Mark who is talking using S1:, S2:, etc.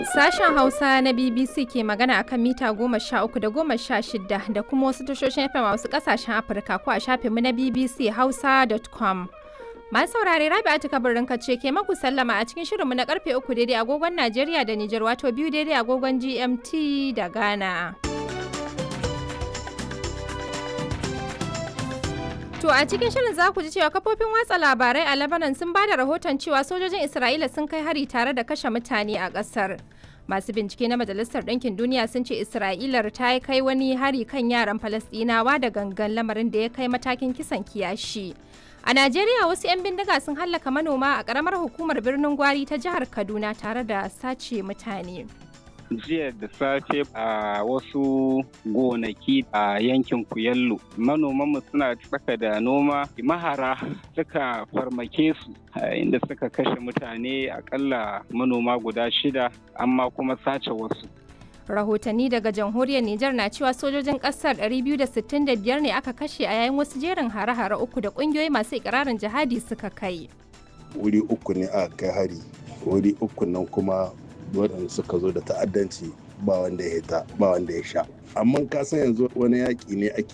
S1: Sashen Hausa na BBC ke magana akan mita goma sha uku da goma sha shida da kuma wasu tashoshin FM a wasu kasashen Afirka ko a shafinmu na BBC Hausa.com. Masu saurare Rabi'atu kabarin ce ke maku sallama a cikin shirinmu na karfe uku daidai agogon Najeriya da Nijar wato biyu daidai agogon GMT da Ghana. To a cikin shirin za ku ji cewa kafofin watsa labarai a Lebanon sun ba da rahoton cewa sojojin Isra'ila sun kai hari tare da kashe mutane a ƙasar. Masu bincike na Majalisar Ɗinkin Duniya sun ce Isra'ilar ta kai wani hari kan yaran Falasɗinawa da gangan lamarin da ya kai matakin kisan kiyashi. A Najeriya wasu 'yan bindiga sun hallaka manoma a ƙaramar hukumar birnin Gwari ta jihar Kaduna tare da sace mutane.
S2: jiya da safe a wasu gonaki a yankin kuyallo manomanmu suna tsaka da noma mahara suka farmake su inda suka kashe mutane akalla manoma guda shida amma kuma sace wasu
S1: rahotanni daga jamhuriyar Nijar na cewa sojojin kasar 265 ne aka kashe a yayin wasu jerin hare-hare uku da kungiyoyi masu ikirarin jihadi suka kai.
S3: Wuri uku ne aka kai hari, wuri uku nan kuma waɗanda suka zo da ta'addanci ba wanda ya hita ba wanda ya sha amma ka san yanzu wani yaƙi ne ake